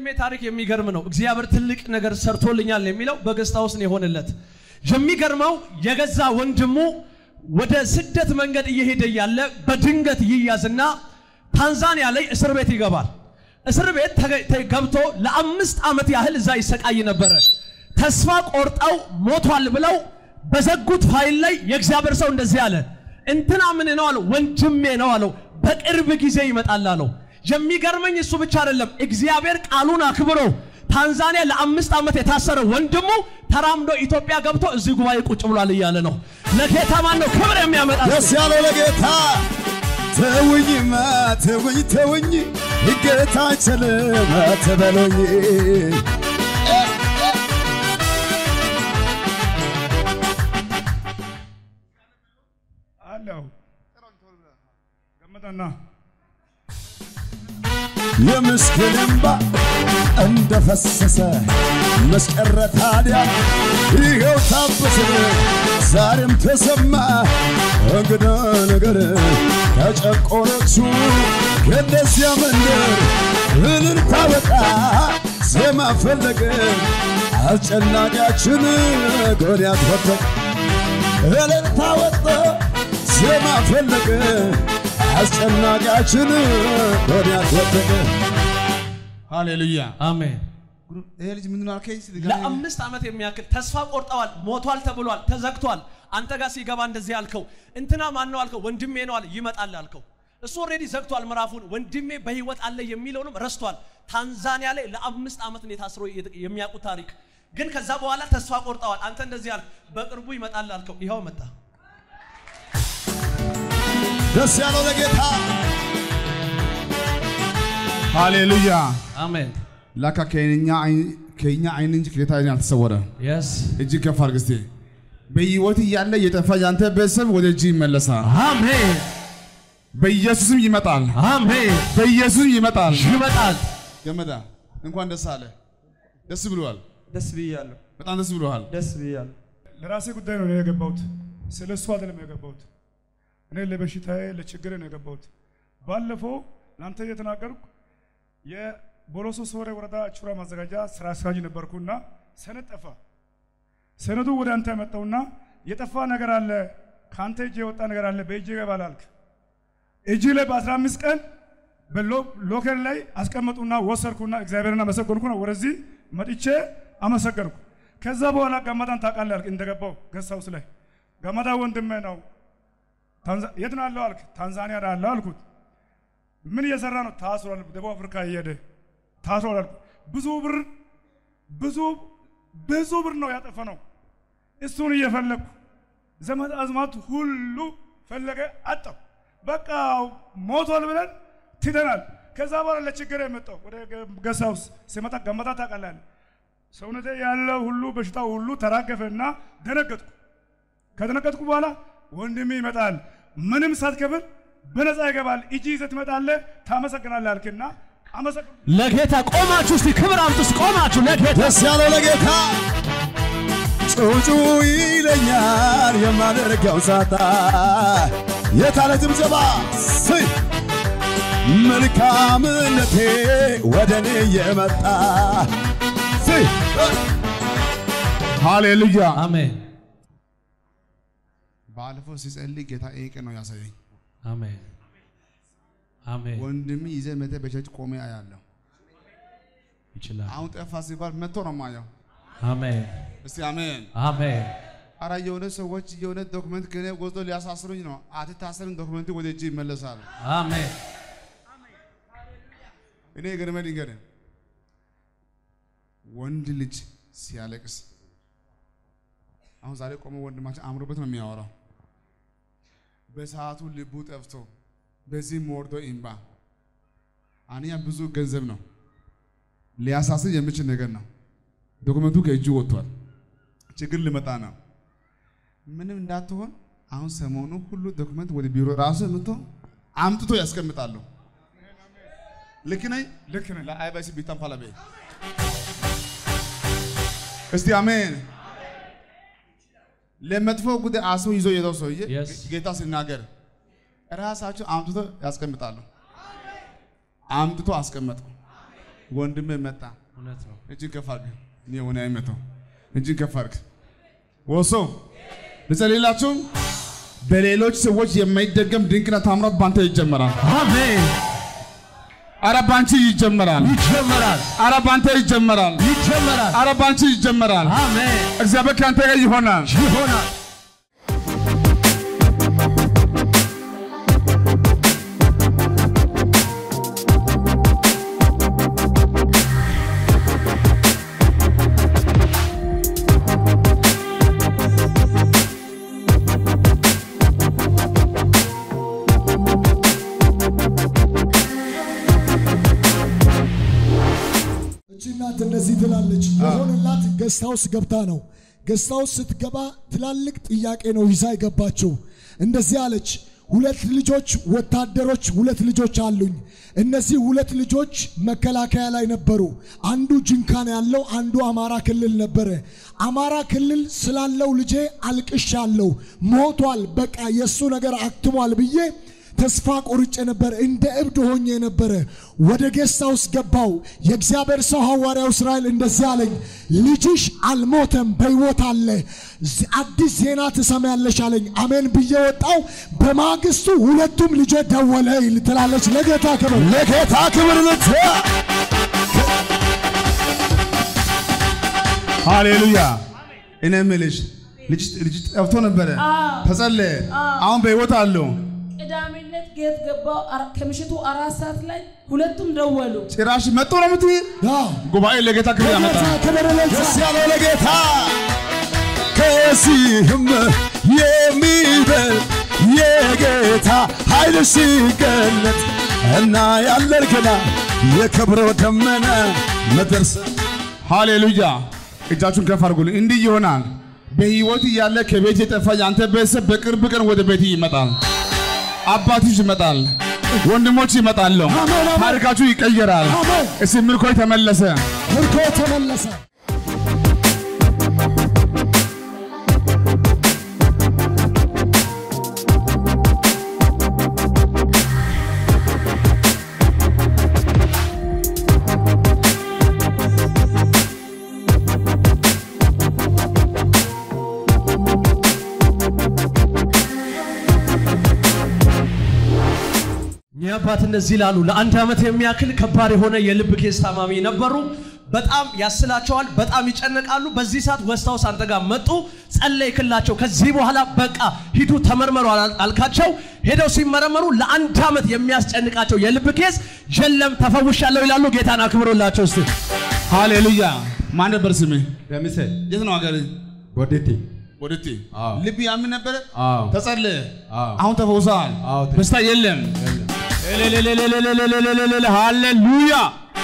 የወንድሜ ታሪክ የሚገርም ነው። እግዚአብሔር ትልቅ ነገር ሰርቶልኛል የሚለው በገስታ ውስጥ ነው የሆነለት። የሚገርመው የገዛ ወንድሙ ወደ ስደት መንገድ እየሄደ እያለ በድንገት ይያዝና ታንዛኒያ ላይ እስር ቤት ይገባል። እስር ቤት ተገ- ተ- ገብቶ ለአምስት ዓመት ያህል እዛ ይሰቃይ ነበረ። ተስፋ ቆርጠው ሞቷል ብለው በዘጉት ፋይል ላይ የእግዚአብሔር ሰው እንደዚህ አለ፣ እንትና ምን ነው አለው፣ ወንድሜ ነው አለው፣ በቅርብ ጊዜ ይመጣል አለው። የሚገርመኝ እሱ ብቻ አይደለም፣ እግዚአብሔር ቃሉን አክብሮ ታንዛኒያ ለአምስት ዓመት የታሰረ ወንድሙ ተራምዶ ኢትዮጵያ ገብቶ እዚህ ጉባኤ ቁጭ ብሏል እያለ ነው። ለጌታ ማን ነው ክብር የሚያመጣ? ደስ ያለው ለጌታ ተውኝማ ተውኝ ተውኝ ጌታ አይችልም አትበሉኝ አለው ገመጠና የምስኪን እንባ እንደፈሰሰ መስቀረ ታዲያ ይኸው ታበሰ ዛሬም ተሰማ እንግዳ ነገር ተጨቆኖቹ ከደዚያ መንደር እልልታ ወጣ ዜማ ፈለገ አስጨናቂያችን ጎልያድ ወደቀ እልልታ ወጣ ዜማ ፈለገ አስጨናቂያችን ጎልያድ ወደቀ ሃሌሉያ። አሜን። ይሄ ልጅ ምንድን ነው አልከኝ? ስትገናኝ- ለአምስት ዓመት የሚያክል ተስፋ ቆርጠዋል። ሞቷል ተብሏል፣ ተዘግቷል። አንተ ጋር ሲገባ እንደዚህ አልከው። እንትና ማን ነው አልከው። ወንድሜ ነው አለ። ይመጣል አልከው። እሱ ኦልሬዲ ዘግቷል ምዕራፉን። ወንድሜ በህይወት አለ የሚለውንም ረስቷል። ታንዛኒያ ላይ ለአምስት ዓመት ነው የታስሮ የሚያውቁ ታሪክ ግን ከዛ በኋላ ተስፋ ቆርጠዋል። አንተ እንደዚህ አልክ፣ በቅርቡ ይመጣል አልከው። ይኸው መጣ። ደስ ያለው ለጌታ ሃሌሉያ። አሜን። ላካ ከኛ አይን- ከኛ አይን እንጂ ከጌታ አይን አልተሰወረ። የስ እጅግ ከፍ አድርግ እስቲ። በህይወት እያለ የጠፋ ያንተ ቤተሰብ ወደ እጅ ይመለሳል። አሜን። በኢየሱስም ይመጣል። አሜን። በኢየሱስም ይመጣል። ይመጣል። ገመዳ እንኳን ደስ አለ። ደስ ብሏል። ደስ ብያለሁ። በጣም ደስ ብሏል። ደስ ብያለሁ። ለራሴ ጉዳይ ነው እኔ የገባሁት። ስለ እሱ አይደለም የገባሁት። እኔ ለበሽታዬ ለችግሬ ነው የገባሁት። ባለፈው ለአንተ እየተናገርኩ የቦሎሶ ሶሬ ወረዳ ቹራ ማዘጋጃ ስራ አስኪያጅ ነበርኩና ሰነድ ጠፋ። ሰነዱ ወደ አንተ ያመጣውና የጠፋ ነገር አለ፣ ከአንተ እጅ የወጣ ነገር አለ፣ በእጅ ይገባል አልክ። እጅ ላይ በ15 ቀን በሎከር ላይ አስቀመጡና ወሰድኩና እግዚአብሔርን አመሰገንኩና ወደዚህ መጥቼ አመሰገንኩ። ከዛ በኋላ ገመዳን ታውቃለህ አልክ እንደገባው ገስት ሃውስ ላይ ገመዳ ወንድሜ ነው። ታንዛ- የት ነው ያለው አልክ። ታንዛኒያ ነው ያለው አልኩት። ምን እየሰራ ነው? ታስሯል። ደቡብ አፍሪካ እየሄደ ታስሯል አልኩት። ብዙ ብር ብዙ ብዙ ብር ነው ያጠፈ ነው። እሱን እየፈለግኩ ዘመድ አዝማት ሁሉ ፈለገ አጣው። በቃ ሞቷል ብለን ትተናል። ከዛ በኋላ ለችግር የመጣው ወደ ገስት ሃውስ ሲመጣ ገመታ ታውቃለህ ሰውነቴ ያለው ሁሉ በሽታ ሁሉ ተራገፈና ደነገጥኩ። ከደነገጥኩ በኋላ ወንድሜ ይመጣል፣ ምንም ሳትከፍል በነፃ ይገባል፣ እጅ ይዘህ ትመጣለህ፣ ታመሰግናለህ አልክና አመሰግ ለጌታ ቆማችሁ እስቲ ክብር አምጡ። እስቲ ቆማችሁ ለጌታ ደስ ያለው ለጌታ ጩጩ ይለኛል የማደርገው ሳጣ የታለ ጭብጨባ ስይ መልካምነቴ ወደ እኔ የመጣ ስይ ሃሌሉያ። አሜን። ባለፈው ሲጸልይ ጌታ ይሄ ቀን ነው ያሳየኝ። አሜን። አሜን። ወንድም ይዘህ መተህ በቸርች ቆሜ አያለሁ። ይችላል። አሁን ጠፋ ሲባል መጥቶ ነው ማየው። አሜን። እስቲ አሜን። አሜን። አረ የሆነ ሰዎች የሆነ ዶክመንት ከኔ ወስዶ ሊያሳስሩኝ ነው። አትታሰርም፣ ዶክመንት ወደ እጅ ይመለሳል። አሜን። እኔ ገርመ ልንገር፣ ወንድ ልጅ ሲያለቅስ አሁን ዛሬ ቆመ ወንድማችን አምሮበት ነው የሚያወራው። በሰዓቱ ልቡ ጠፍቶ በዚህም ወርዶ ኢምባ አንያ ብዙ ገንዘብ ነው ሊያሳስር የሚችል ነገር ነው። ዶክመንቱ ከእጁ ወጥቷል። ችግር ሊመጣ ነው። ምንም እንዳትሆን አሁን ሰሞኑ ሁሉ ዶክመንት ወደ ቢሮ ራሱ መጥቶ አምጥቶ ያስቀምጣሉ። ልክ ነኝ? ልክ ነህ። ለአይባሲ ቢታም ፋላቤ እስቲ አሜን። ለመጥፎ ጉዳይ አስቦ ይዞ የሄደው ሰውዬ Yes. ጌታ ሲናገር ራሳቸው አምጥቶ ያስቀምጣሉ። አምጥቶ አስቀመጡ። ወንድሜ መጣ። እውነት ነው። እጅን ከፍ አድርግ። እኔ ሆነ አይመታው። እጅን ከፍ አድርግ። ወሶ ልጸልይላችሁ። በሌሎች ሰዎች የማይደገም ድንቅና ታምራት ባንተ ይጀመራል። አሜን። አረ ባንቺ ይጀመራል። ይጀመራል፣ አረ ባንተ ይጀመራል። ይጀመራል። አረ ባንቺ ይጀመራል። አሜን። እግዚአብሔር ከአንተ ጋር ይሆናል። ይሆናል። እቺ እናት እንደዚህ ትላለች። የሆነላት ገስት ሃውስ ገብታ ነው። ገስት ሃውስ ስትገባ ትላልቅ ጥያቄ ነው ይዛ የገባችው። እንደዚህ አለች። ሁለት ልጆች ወታደሮች፣ ሁለት ልጆች አሉኝ። እነዚህ ሁለት ልጆች መከላከያ ላይ ነበሩ። አንዱ ጅንካን ያለው፣ አንዱ አማራ ክልል ነበረ። አማራ ክልል ስላለው ልጄ አልቅሻለሁ። ሞቷል፣ በቃ የእሱ ነገር አክትሟል ብዬ ተስፋ ቆርጬ ነበር። እንደ እብድ ሆኜ ነበረ። ወደ ጌስት ሃውስ ገባው። የእግዚአብሔር ሰው ሐዋርያው እስራኤል እንደዚህ አለኝ፣ ልጅሽ አልሞተም፣ በሕይወት አለ። ዝ- አዲስ ዜና ትሰማያለሽ አለኝ። አሜን ብዬ ወጣው። በማግስቱ ሁለቱም ልጆ ደወለ ይል ትላለች። ለጌታ ክብር ለጌታ ክብር ልት ሃሌሉያ። እኔ የምልሽ ልጅ ልጅ ጠፍቶ ነበረ፣ ተጸለየ፣ አሁን በሕይወት አለው። ቅዳሜ ዕለት ጌት ገባው። አራ- ከምሽቱ አራት ሰዓት ላይ ሁለቱም ደወሉ። ጭራሽ መጥቶ ነው የምትይ? አዎ፣ ጉባኤ ለጌታ ክብር ለጌታ ያመጣል። ክብር ልት ደስ ያለው ለጌታ ከዚህም የሚበልጥ የጌታ ኃይል ሲገለጥ እና ያለን ገና የክብሮ ደመና መድረስ ሃሌሉያ። እጃችሁን ከፍ አድርጉልኝ። እንዲህ ይሆናል። በሕይወት እያለ ከቤት የጠፋ የአንተ ቤተሰብ በቅርብ ቀን ወደ ቤት ይመጣል። አባትሽ ይመጣል። ወንድሞች ይመጣሉ። አሜን፣ አሜን። ታሪካችሁ ይቀየራል። አሜን። እስቲ ምርኮይ ተመለሰ። ምርኮ ተመለሰ። እኚህ አባት እንደዚህ ይላሉ። ለአንድ ዓመት የሚያክል ከባድ የሆነ የልብ ኬስ ታማሚ ነበሩ። በጣም ያስላቸዋል፣ በጣም ይጨነቃሉ። በዚህ ሰዓት ወስታውስ አንተ ጋር መጡ፣ ጸለይክላቸው። ከዚህ በኋላ በቃ ሂዱ ተመርመሩ አል- አልካቸው። ሄደው ሲመረመሩ ለአንድ ዓመት የሚያስጨንቃቸው የልብ ኬስ የለም ተፈውሻለሁ ይላሉ። ጌታን አክብሮላቸው እስቲ ሃሌሉያ። ማን ነበር ስምህ? ደምሴ የት ነው ሀገር? ወዴቴ ወደቴ አዎ። ልብ ያምን ነበረ። አዎ ተጸለየ። አዎ። አሁን ተፈውሰሃል። አዎ ተ- በሽታ የለም። ሃሌሉያ።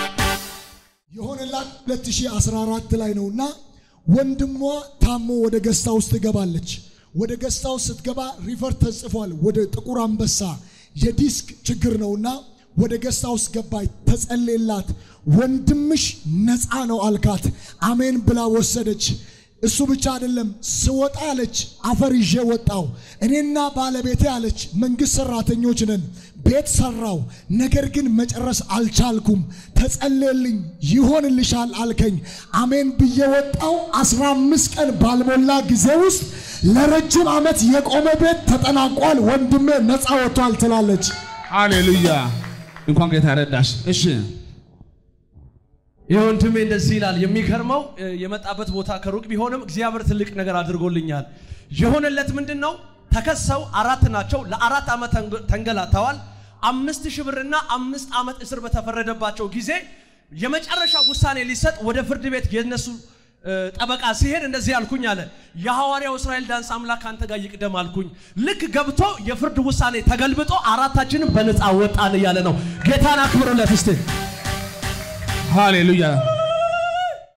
የሆነላት 2014 ላይ ነውና ወንድሟ ታሞ ወደ ገስታ ውስጥ ትገባለች። ወደ ገስታ ውስጥ ስትገባ ሪፈር ተጽፏል ወደ ጥቁር አንበሳ የዲስክ ችግር ነውና ወደ ገስታ ውስጥ ገባች። ተጸሌላት። ወንድምሽ ነፃ ነው አልካት። አሜን ብላ ወሰደች። እሱ ብቻ አይደለም ስወጣ አለች አፈር ይዤ ወጣው። እኔና ባለቤቴ አለች መንግስት ሰራተኞች ነን። ቤት ሰራው፣ ነገር ግን መጨረስ አልቻልኩም። ተጸልየልኝ ይሆንልሻል አልከኝ። አሜን ብዬ ወጣው። አስራ አምስት ቀን ባልሞላ ጊዜ ውስጥ ለረጅም ዓመት የቆመ ቤት ተጠናቋል። ወንድሜ ነፃ ወጥቷል ትላለች። ሃሌሉያ። እንኳን ጌታ ረዳሽ። እሺ ይህ ወንድሜ እንደዚህ ይላል። የሚገርመው እ፣ የመጣበት ቦታ ከሩቅ ቢሆንም እግዚአብሔር ትልቅ ነገር አድርጎልኛል። የሆነለት ምንድን ነው? ተከሰው አራት ናቸው። ለአራት ዓመት ተንገ- ተንገላተዋል። አምስት ሺህ ብርና አምስት ዓመት እስር በተፈረደባቸው ጊዜ የመጨረሻ ውሳኔ ሊሰጥ ወደ ፍርድ ቤት የነሱ እ፣ ጠበቃ ሲሄድ እንደዚህ አልኩኝ አለ። የሐዋርያው እስራኤል ዳንስ አምላክ አንተ ጋር ይቅደም አልኩኝ። ልክ ገብቶ የፍርድ ውሳኔ ተገልብጦ አራታችንም በነፃ ወጣን እያለ ነው። ጌታን አክብሩለት እስቲ። ሃሌሉያ።